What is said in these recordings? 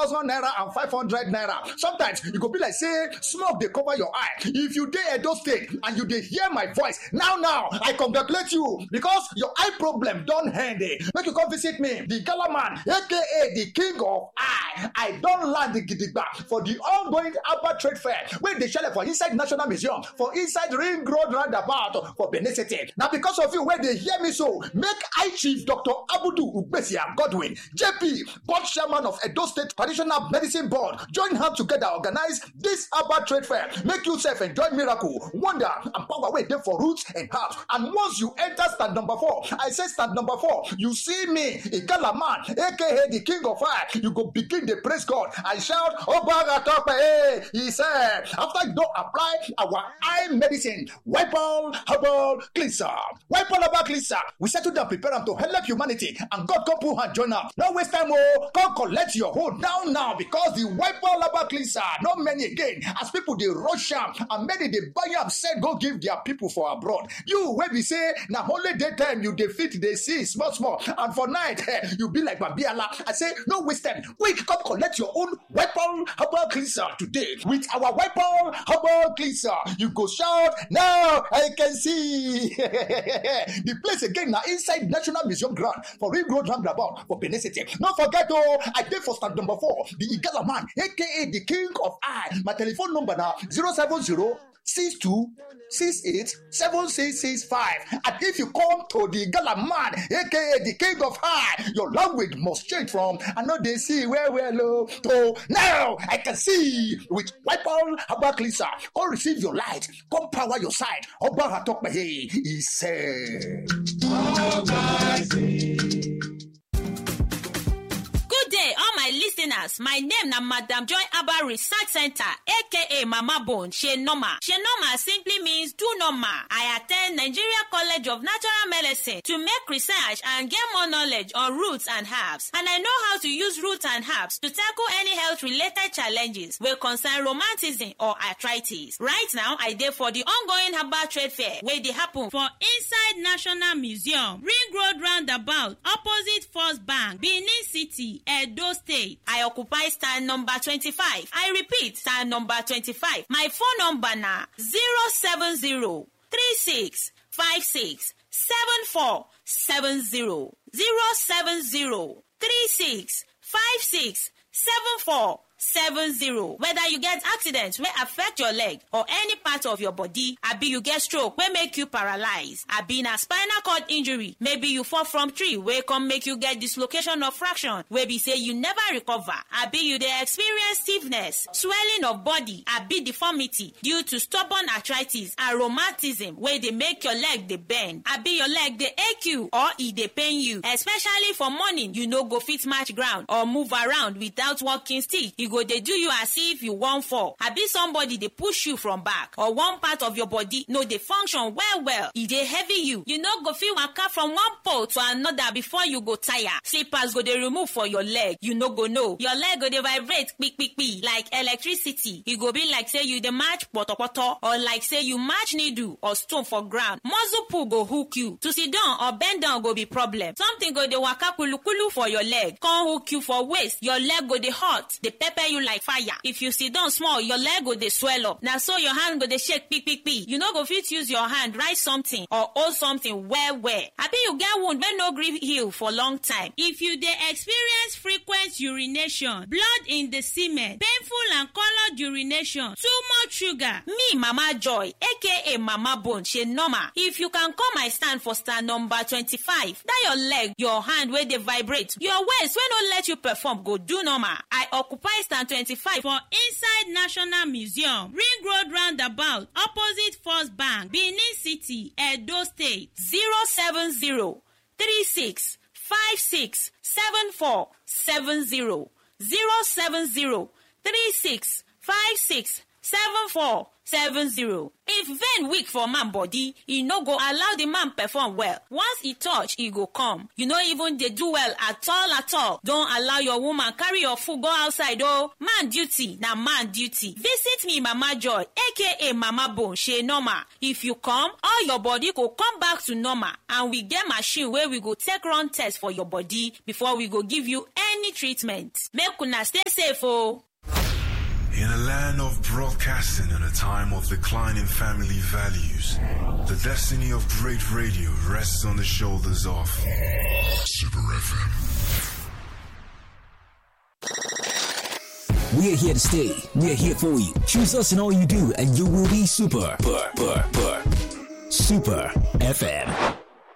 thousand naira and five hundred naira sometimes e go be like say smoke dey cover your eye if you dey edo state and you dey hear my voice now now i congratulate you because your eye problem don end eh make you come visit me the gala man aka the king of eye i don land gidigba for the ongoing Abba trade fair wey dey shele for inside national museum for inside ring road roundabout for benin city na because of you wey dey hear me so make eye chief dr abudu ugbesia godwin jp board chairman of edo state traditional medicine board join hand together organize this Abba trade fair make you sef enjoy miracle wonder and power wey dey for roots and herbs and once you enter stand number four i say stand number four you see me igala man aka the king of fire you go begin dey praise god and shout obaga tope eh he said after you don apply our eye medicine wipol herbal cleanser wipol herbal cleanser we settle down prepare am to help humanity and god come put hand join am no waste time o come collect your hold now now because the wipol herbal cleanser no many again as people dey rush am and many dey buy am sell go give their people for abroad you wey be say na only daytime you dey fit dey see small small and for night eh, you be like babiala i say no waste time quick come collect your own weapon herbal cleanser today with our weapon herbal cleanser you go shout now i can see the place again na inside national museum ground for ring road roundabout for benin city no forget o i dey for stand number four the igala man aka the king of eye my telephone number na zero seven zero six two six eight seven six six five and if you come to the gala man aka the king of high your language must change from i no dey see well well o to now i can see with wipol herbal cleanser come receive your light come power your side ọba atọpẹyẹ he said. Good day, all my listeners. My name na Madam Joy Abba Research Center, aka Mama Bone, She Normal. She Normal simply means do normal. I attend Nigeria College of Natural Medicine to make research and get more knowledge on roots and herbs. And I know how to use roots and herbs to tackle any health related challenges wey concern romanticism or arthritis. Right now, I dey for the ongoing herbal trade fair wey dey happen for inside national museum ring road roundabout opposite first bank benin city edo state. I occupy stand number 25. I repeat, stand number 25. My phone number na 070 36 56 74 70 070 36 56 74 70 whether you get accident wey affect your leg or any part of your body abi you get stroke wey make you paralyze abi na spinal cord injury maybe you fall from tree wey come make you get dislocation of fraction wey be say you never recover abi you dey experience stiffness swelling of body abi deformity due to stubborn arthritis and rheumatism wey dey make your leg dey bend abi your leg dey ache you or e dey pain you especially for morning you no go fit match ground or move around without walking stick e go dey do you as if you wan fall abi somebody dey push you from back or one part of your body no dey function well well e dey heavy you you no go fit waka from one pole to another before you go tire slippers go dey remove for your leg you no go know your leg go dey vibrate kpikpikpi like electricity e go be like say you dey match potopoto or like say you match needle or stone for ground muscle pull go hook you to sit down or bend down go be problem something go dey waka kulukulu for your leg come hook you for waist your leg go dey hot dey pepper you like fire if you sit down small your leg go dey swell up na so your hand go dey shake kpikpikpi you no go fit use your hand write something or hold something well well abi you get wound wey no gree heal for long time if you dey experience frequent urination blood in the semen painful and coloured urination too much sugar me mama joy aka mama bone she normal if you can come my stand for stand number twenty-five that your leg your hand wey dey vibrate your waist wey no let you perform go do normal i occupy stand twenty-five for inside national museum ring road roundabout opposite first bank benin city edo state zero seven zero three six five six seven four seven zero zero seven zero three six five six seven four seven zero. if vein weak for man body e no go allow the man perform well once e touch e go come you no even dey do well at all at all don allow your woman carry your food go outside o man duty na man duty visit me mama joy aka mama bone shey normal if you come all your body go come back to normal and we get machine wey we go take run test for your body before we go give you any treatment make una stay safe o. In a land of broadcasting and a time of declining family values, the destiny of great radio rests on the shoulders of Super FM. We're here to stay. We're here for you. Choose us in all you do, and you will be super. Super, super, super. Super FM.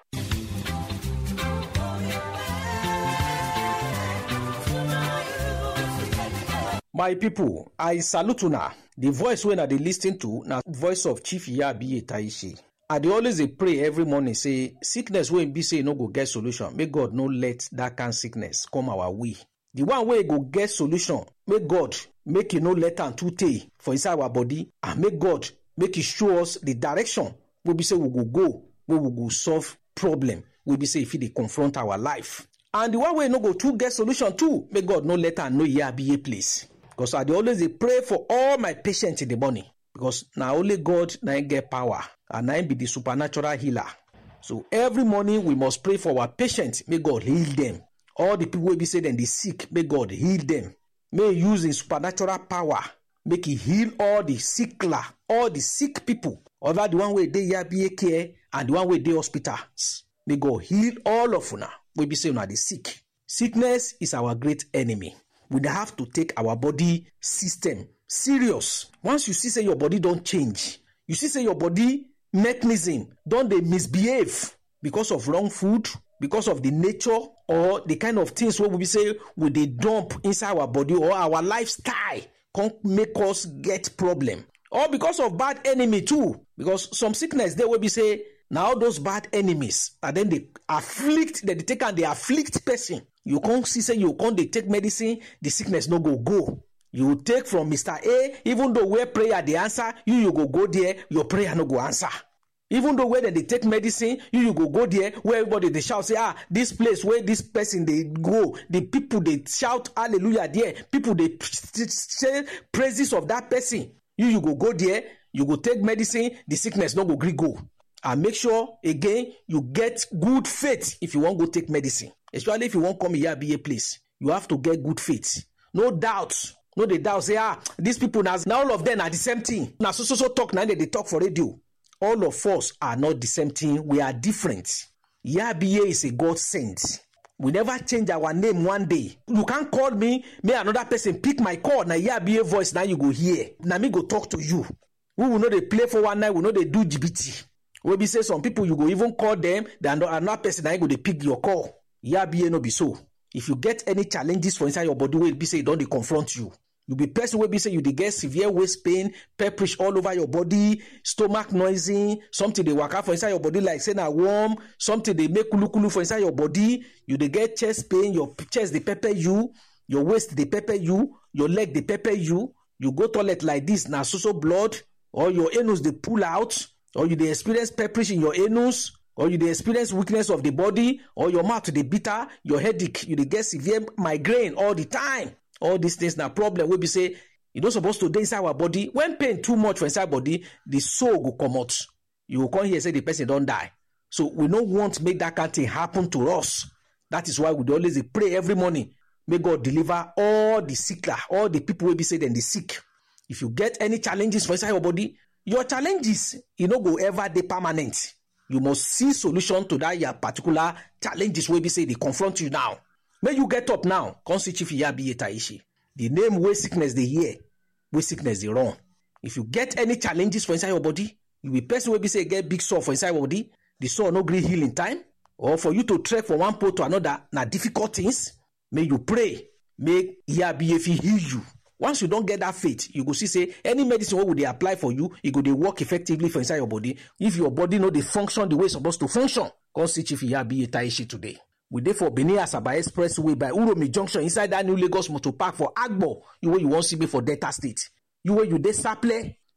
my pipo i salute una di voice wey una dey lis ten to na voice of chief yabi taishi i dey always dey pray every morning say sickness wey be say e no go get solution make god no let dat kind sickness come our way the one wey go get solution make god make e no let am too tey for inside our body and make god make e show us the direction wey be say we go go wey we go solve problem wey be say e fit dey confront our life and the one wey no go too get solution too make god no let am know yabiye place because i dey always dey pray for all my patients in the morning because na only god na him get power and na him be the supernatural healer so every morning we must pray for our patients make god heal them all the people wey be say dem dey sick make god heal them may he use him supernatural power make he heal all the sickler all the sick people other the one wey dey yabie care and the one wey dey hospitals may god heal all of una wey be say una dey sick sickness is our great enemy we dey have to take our body system serious once you see say your body don change you see say your body mechanism don dey misbehave because of wrong food because of the nature or the kind of things wey we be say we dey dump inside our body or our lifestyle come make us get problem or because of bad enemy too because some sickness dey wey be say na all those bad enemies na dem dey afflict dem dey take am dey afflict person you come see say you come dey take medicine the sickness no go go you take from mr a even though where prayer dey answer you you go go there your prayer no go answer even though where dem dey take medicine you you go go there where everybody dey shout say ah this place wey this person dey go the people dey shout hallelujah there people dey say praises of that person you you go go there you go take medicine the sickness no go gree go and make sure again you get good faith if you wan go take medicine especially if you wan come iyabiye place you have to get good faith no doubt no dey doubt say ah these people na na all of them na the same thing na so so so talk na dem dey talk for radio all of us are not the same thing we are different iyabiye is a god sent we never change our name one day you can call me may another person pick my call na iyabiye voice na you go hear na me go talk to you we will no dey play for one night we no dey do jibiti wey be say some people you go even call them then another person na him go dey pick your call yabiye no be so if you get any challenges for inside your body wey be say e don dey confront you you be person wey be say you dey get severe waist pain pepperish all over your body stomach noisy something dey waka for inside your body like say na worm something dey make kulukulu for inside your body you dey get chest pain your chest dey pepper you your waist dey pepper you your leg dey pepper you you go toilet like this na so so blood or your anus dey pull out or you dey experience pepperish in your anus or you dey experience weakness of the body or your mouth dey bitter your headache you dey get severe migraine all the time all these things na problem wey be say e no suppose to dey inside our body when pain too much for inside body the soul go comot you go come hear say the person don die so we no want make that kind thing happen to us that is why we dey always dey pray every morning make god deliver all the sickler all the people wey be say dem dey sick if you get any challenges for inside your body your challenges e no go ever dey permanent you must see solution to that your particular challenges wey be say dey confront you now make you get up now come see chief iyabiye taishi the name wey sickness dey hear wey sickness dey run if you get any challenges for inside your body you be person wey be say get big sore for inside your body the sore no gree heal in time or for you to trek from one pole to another na difficult things make you pray make iyabiye fit heal you once you don get that faith you go see say any medicine wey we dey apply for you e go dey work effectively for inside your body if your body no dey function the way e suppose to function come see chief iyabiye taishi today we dey for benin asaba expressway by uromi junction inside that new lagos motor park for agbo you wey you wan see me for delta state you wey you dey saple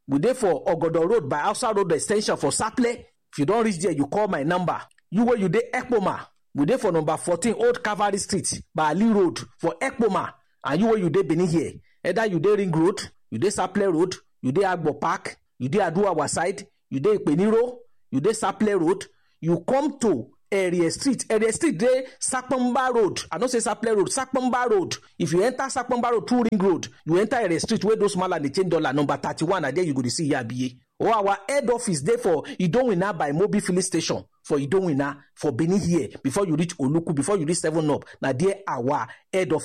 we dey for ogodo road by hausa road ex ten sion for saple if you don reach there you call my number you wey you dey ekpoma we dey for number fourteen old calvary street by ali road for ekpoma and you wey you dey benin here either you dey ring road you dey saple road you dey agbo park you dey aduawa side you dey ipeniro you dey saple road you come to area street area street dey sapomba road i no say saple road sapomba road if you enter sapomba road through ring road you enter area street wey those mala dey change dollar number thirty-one na there you go dey see yabiye or our head office dey for idowina by mobil filling station for idowina for benin here before you reach oluku before you reach seven up na there our head office